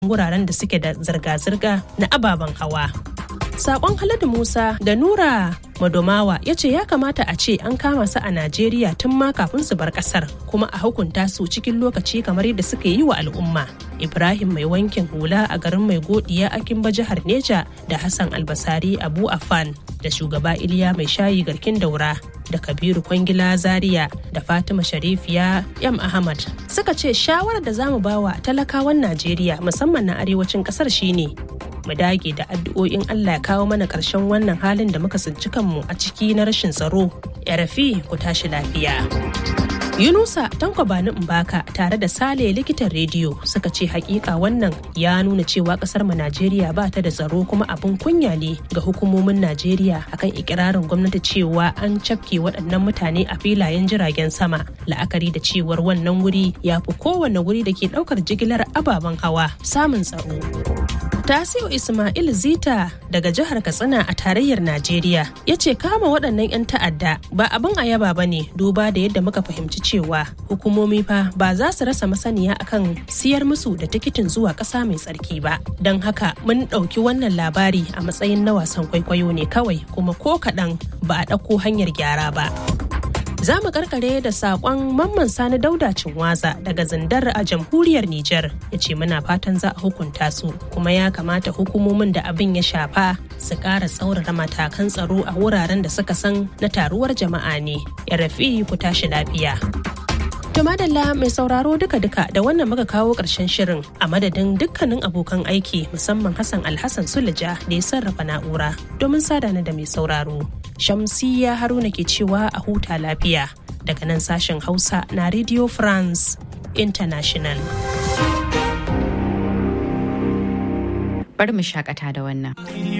wuraren da suke da zirga-zirga na ababen hawa. Sakon Haladu Musa da Nura Madomawa ya ce ya kamata a ce an kama su a Najeriya tun ma kafin su bar kasar kuma a hukunta su cikin lokaci kamar yadda suka yi wa al'umma. Ibrahim mai wankin hula a garin mai godiya a Kimba jihar Neja da Hassan Albasari Abu Afan da shugaba Iliya mai shayi garkin daura da Kabiru Kwangila Zaria da Fatima Sharifiya Yam Ahmad suka ce shawarar da zamu bawa talakawan Najeriya musamman na arewacin kasar shine mu dage da addu'o'in Allah ya kawo mana ƙarshen wannan halin da muka tsinci kanmu a ciki na rashin tsaro. Ya rafi ku tashi lafiya. Yunusa Tanko Bani Mbaka tare da Sale likitan rediyo suka ce hakika wannan ya nuna cewa kasar mu Najeriya ba ta da tsaro kuma abin kunya ne ga hukumomin Najeriya akan ikirarin gwamnati cewa an cafke waɗannan mutane a filayen jiragen sama la'akari da cewar wannan wuri ya fi kowane wuri da ke ɗaukar jigilar ababen hawa samun tsaro. Tasiu Ismail Zita daga jihar Katsina a tarayyar Najeriya ya ce kama waɗannan 'yan ta'adda ba abin a yaba ba ne duba da yadda muka fahimci cewa hukumomi fa ba za su rasa masaniya akan siyar musu da tikitin zuwa ƙasa mai tsarki ba. Don haka mun ɗauki wannan labari a matsayin na wasan kwaikwayo ne kawai kuma ko kaɗan ba a ɗauko hanyar gyara ba. Za mu karkare da sakon mamman sani dauda cinwaza daga zindar a jamhuriyar Nijar ya ce muna fatan za a hukunta su kuma ya kamata hukumomin da abin ya shafa su ƙara tsaurara matakan tsaro a wuraren da suka san na taruwar jama'a ne. Ya rafi ku tashi lafiya. To madalla mai sauraro duka-duka da wannan muka kawo ƙarshen shirin a madadin dukkanin abokan aiki musamman Hassan Alhassan Sulaja da ya sarrafa na'ura domin sadana da mai sauraro. Shamsiyya Haruna ke cewa a huta lafiya daga nan sashen Hausa na Radio France International. Bari mu shakata da wannan.